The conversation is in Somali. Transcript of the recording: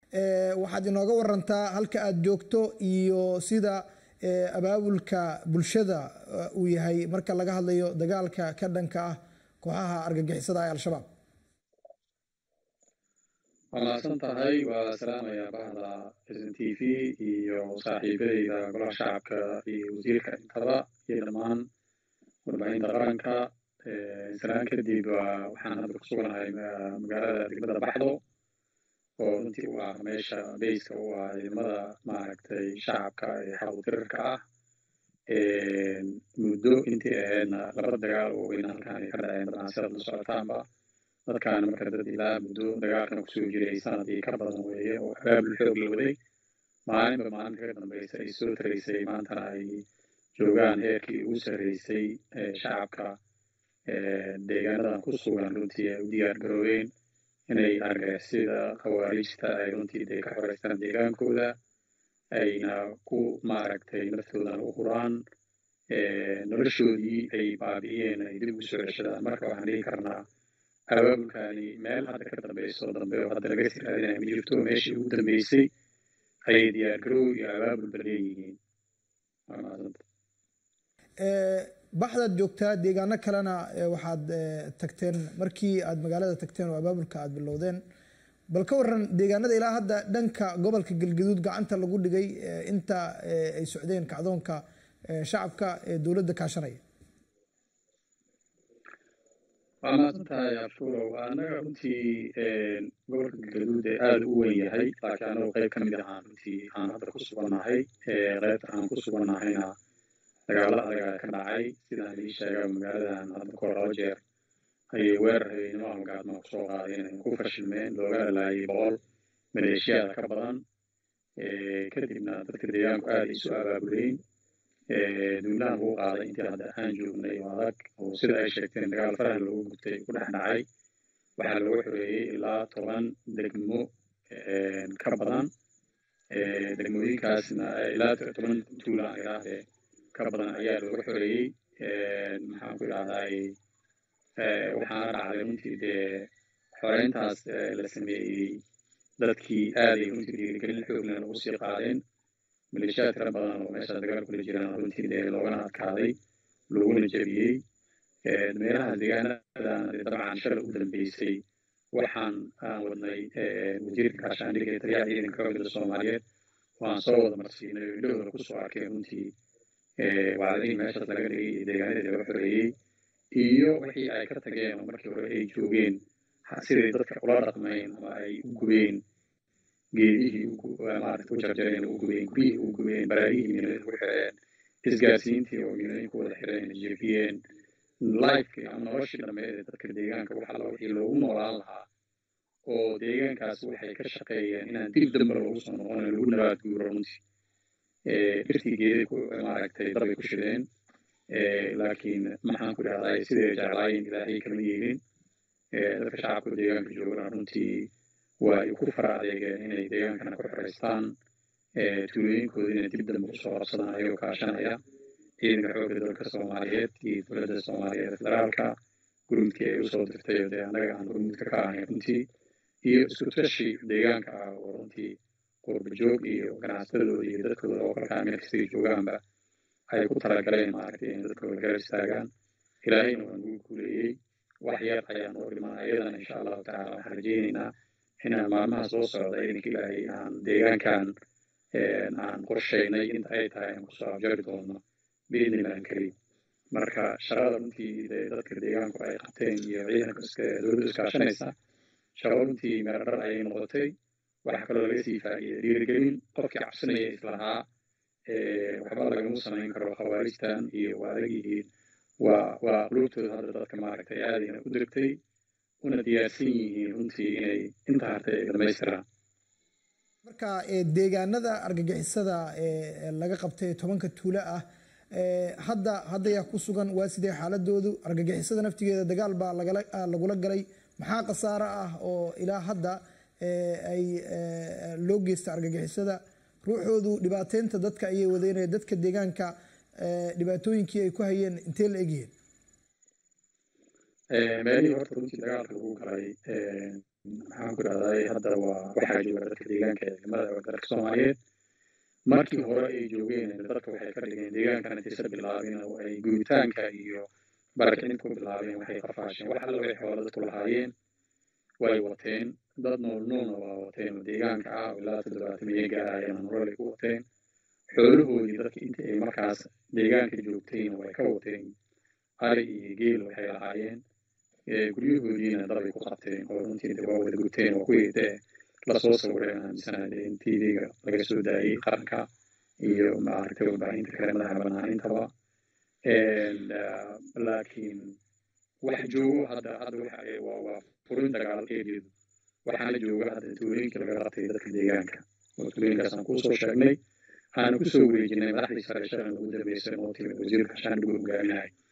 waxaad inooga warantaa halka aad joogto iyo sida abaabulka bulshada uu yahay marka laga hadlayo dagaalka ka dhanka ah kooxaha argagixisada ee al-shabaab waa mahadsan tahay waa salaamayaa bahda s n t v iyo saaxiibadeyda golaha shacabka iyo wasiirka intaba iyo dhammaan warbaahinta qaranka salaan kadib waxaan hadda ku suganahay magaalada degmada baxdo oo runtii u ah meesha beyska u ah ciidamada maaragtay shacabka ee xaquutirarka ah muddo intii ahaydna laba dagaal oo weyn halkan ay ka dhaceen dabcan sidaad la socotaanba dadkaana marka dad ilaa muddo dagaalkan kusoo jiray sanadii ka badan weeye oo abaabul xoog la waday maalinba maalinta ka dambaysa ay soo taraysay maantana ay joogaan heerkii ugu sarreysay shacabka deegaanadan ku sugan runtii ay u diyaar garoobeen inay argagixisada khawaarijta ay runtii dee ka xoreystaan deegaankooda ayna ku maaragtay naftoodana u huraan noloshoodii ay baabi'iyeen ay dib ugu soo ceshadaan marka waxaan dhihi karnaa abaabulkani meel hadda ka dambayso dambe oo hadda laga sii raadinaya ma jirto meeshii ugu dambeysay ayay diyaargarow iyo abaabulba leeyihiin waa mahadsanta baxdaad joogtaa deegaano kalena waxaad tagteen markii aad magaalada tagteen oo abaabulka aad bilowdeen bal ka waran deegaanada ilaa hadda dhanka gobolka galgaduud gacanta lagu dhigay inta ay socdeen kacdoonka shacabka ee dowladda kaashanaya waa mahadsan tahay abshuurow annaga runtii gobolka galgaduud ee aada u weyn yahay laakiin annagu qayb ka mid ahaan runtii aan hadda ku sugannahay qaybta aan ku sugannahayna dagaalo adaga ka dhacay sidaan idii sheega magaaladan hadda kahor laba jeer ayay weerar habeenimo halgaadma kusoo qaadeen ay ku fashilmeen looga dhalaayay boqol maleeshiyaada ka badan kadibna dadka deegaanku aada isu abaabuleyn duulaan lagu qaaday intii hadda aan joognay oo adag oo sida ay sheegteen dagaal faraha loogu gutay ku dhex dhacay waxaa looga xoreeyey ilaa toban degmo ka badan degmooyinkaasna ilaa toban tuulaan idhaahdee ka badan ayaa looga xoreeyey maxaan ku idhahday waxaana dhacday runtii dee xoreyntaas la sameeyey dadkii aaday runtii dhiirigelin xooglan ugu sii qaadeen maleeshiyaad tira badan oo meesha dagaal kula jiraan runtii dee loogana adkaaday looguna jebiyey meelaha deegaanadan dabcan shalay u dambeysay waxaan aan wadnay wasiirka gaashaandhigga ee taliyaha ciidanka xoogada soomaaliyeed waan soo wada marsiinay oo indhahooda kusoo arkeen runtii wacdadihii meeshaas laga dhigay iyo deegaanadii laga xoreeyey iyo wixii ay ka tageen oo markii hore ay joogeen siday dadka ula dhaqmeen ama ay u gubeen geedihii maarata u jarjareen u gubeen guryihii u gubeen baraarihii minooyin ugu xireen isgaarsiintii oo minooyin ku wada xireen jebiyeen lifekii ama noloshii dhammeed ee dadka deegaanka wax alla wixii loogu noolaan lahaa oo deegaankaas waxay ka shaqeeyeen inaan dib dambe loogu soo noqon lagu nabaad guuro runtii dhirtii geeday maaragtay dabay ku shideen laakiin maxaan ku dhahday siday jeclaayeen ilaahay kama yeelin dadka shacabka deegaanka joogana runtii waa ay ku fara adeegeen inay deegaankana ku xoreystaan tuulooyinkooda inay dib dambe usoo qabsadaan ayagoo kaashanaya ciidanka xoogga dalka soomaaliyeed iyo dowladda soomaaliyeed federaalka gurmudkii ay usoo dirtay oo dee annaga aan gurmudka ka ahayn runtii iyo isku tashi deegaanka ah oo runtii qurba joog iyo ganacsatadooda iyo dadkooda oo kalkaa meel kastay joogaanba ay ku talagaleen maaragtay in dadkooda garab istaagaan ilaahayna waa nagu guuleeyey wax yar ayaan oo dhiman ayadana insha allahu tacaala waxaan rajaynaynaa inaan maalmaha soo socda idinka ilaahay aan deegaankan aan qorshaynay inta ay tahay aan kusoo abjari doono biidnillahi alkariim marka shaqada runtii dadka deegaanku ay qabteen iyo ciidanka dowladda iskaashanaysa shaqo runtii meeradhar ayay noqotay waxaa kaloo laga sii faa'iiday dhiirigelin qofkii cabsanaya islahaa waxba lagama samayn karo khawaarijtan iyo waa adag yihiin waa waa qulubtooda hadda dadka maaragtay aadayna u dirtay una diyaarsan yihiin runtii inay inta hartay ay dhamaystiraan marka deegaanada argagixisada laga qabtay tobanka tuulo ah hadda hadda yaa ku sugan waa sidee xaaladoodu argagixisada naftigeeda dagaal baa lagula galay maxaa khasaaro ah oo ilaa hadda ay loo geysta argagixisada ruuxoodu dhibaateynta dadka ayay wadeynaya dadka deegaanka dhibaatooyinkii ay ku hayeen intee la egyihiin meelihii horta runtii dagaalka lagu galay maxaan ku dhahday hadda waa waxaa jooga dadka deegaanka ee ciidamada dalka soomaaliyeed markii hore ay joogeen dadka waxay ka dhigeen deegaankan intaysa bilaabin oo ay guritaanka iyo barakicinta ku bilaabeen waxay qafaasheen wax alla waxay xoola dadku lahaayeen way wateen dad nool noolna waa wateen oo deegaanka ah oo ilaa toddobaatan iyo gaarayana nolol ay ku wateen xoolahoodii dadka inta ay markaas deegaanka joogtayna way ka wateen ari iyo geel waxay lahaayeen guryahoodiina dabay ku qabteen oo runtii de waa wada guteen waa kuwii dee lasoo sawireen aaminsanaade in tvga laga soo daayey qaranka iyo maaragtay warbaahinta kale madaxa bannaan intaba laakiin wax joogo hadda hadda waxa waa waa furin dagaal eedeedu waxaana jooga hadda tuulooyinka laga qabtay dadka deegaanka oo tuulooyinkaasaan kusoo sheegnay aana kusoo wareejinay madaxdii sare shalan ugu dambeysay oo timi wasiirka shaandhigu hogaaminahay